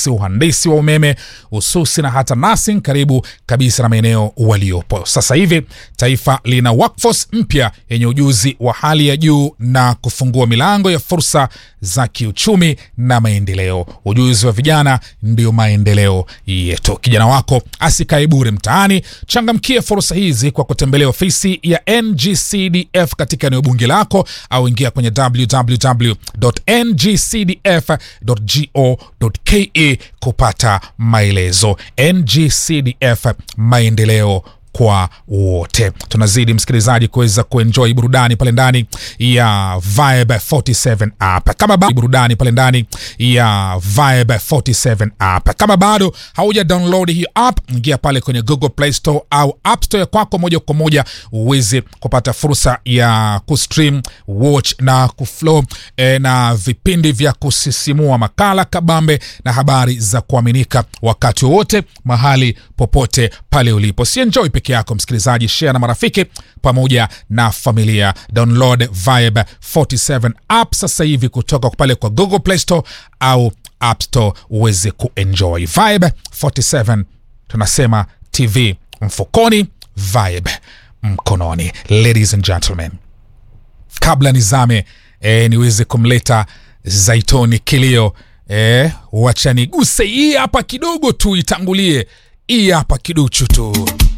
electronics, uhandisi wa umeme, ususi na hata nursing, karibu kabisa na maeneo waliopo. Sasa hivi taifa lina workforce mpya yenye ujuzi wa hali ya juu na kufungua milango ya fursa za kiuchumi na maendeleo. Ujuzi wa vijana ndio maendeleo yetu. Kijana wako asikae bure mtaani, changamkie fursa hizi kwa kutembelea ofisi ya NGCDF katika eneo bunge lako au ingia kwenye www.ngcdf.go.ke kupata maelezo. NGCDF, maendeleo kwa wote. Tunazidi msikilizaji kuweza kuenjoy burudani pale ndani ya Vibe 47 app. Kama bado burudani pale ndani ya Vibe 47 app. Kama bado hauja download hii app, ingia pale kwenye Google Play Store au App Store kwako moja kwa moja uweze kupata fursa ya kustream, watch na kuflow eh, na vipindi vya kusisimua, makala kabambe na habari za kuaminika wakati wowote mahali popote pale ulipo. Si enjoy peke yako msikilizaji, share na marafiki pamoja na familia. Download Vibe 47 app sasa hivi kutoka pale kwa Google Play Store au App Store uweze kuenjoy Vibe 47. Tunasema TV mfukoni, Vibe mkononi. Ladies and gentlemen, kabla nizame e, niweze kumleta Zaitoni Kilio e, wacha niguse hii hapa kidogo tu, itangulie hii hapa kiduchu tu.